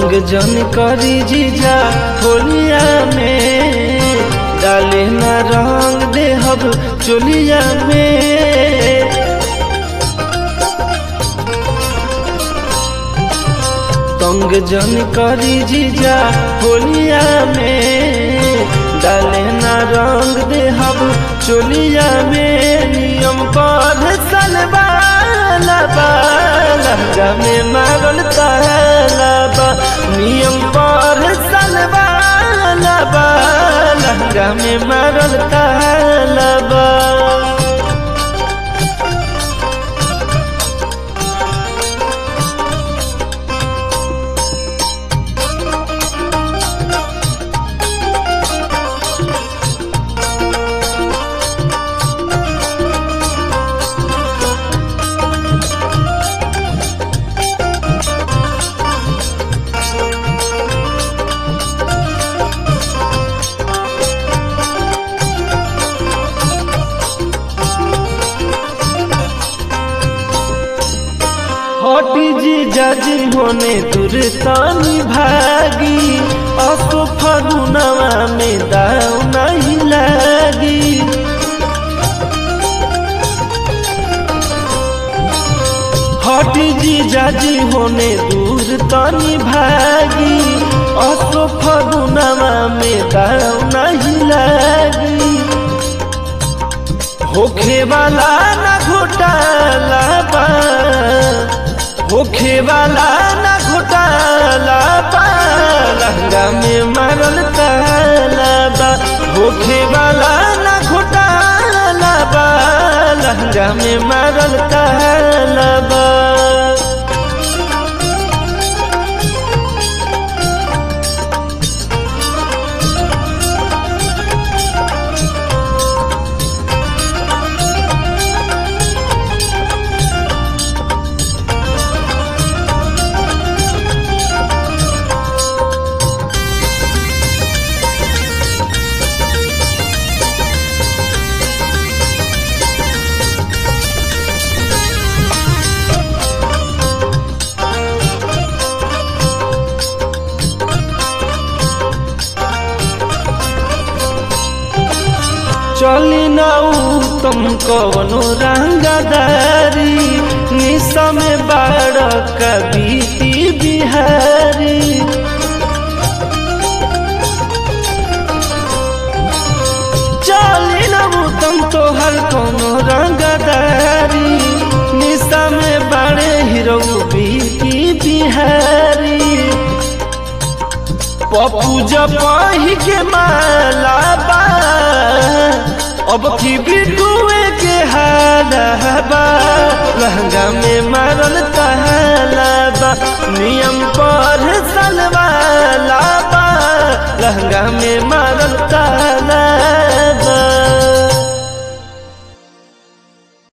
तंग जन करी जीजा होलिया में डाले न रंग देहब चोलिया में तंग जन करी जीजा होलिया में डाले न रंग देहब चोलिया में नियम पर सलवाला लहंगा में मारल तालाबा नियम पर सलवाला लहंगा में मारल तालाबा हटी जी जाजी होने दुर्तानी भागी असो फगुनवा में दाव नहीं लागी हटी जी जाजी होने दुर्तानी भागी असो फगुनवा में दाव नहीं लागी होखे वाला ना घोटाला बा होखे वाला ना घोटाला बा लहंगा में मारल ताला बा होखे वाला ना घोटाला बा लहंगा में मारल ताला बा चली नाऊ तुम कवनो रंगदारी निशा में बाड़ कबीती बिहारी चली नाऊ तुम तो हर कोनो रंगदारी निशा में बाड़े हीरो बीती बिहारी पप्पू जपाही के माला बा अब की बिटुए के हालाबा लहंगा में मारल तालाबा नियम पर सलवाला बा लहंगा में मारल तालाबा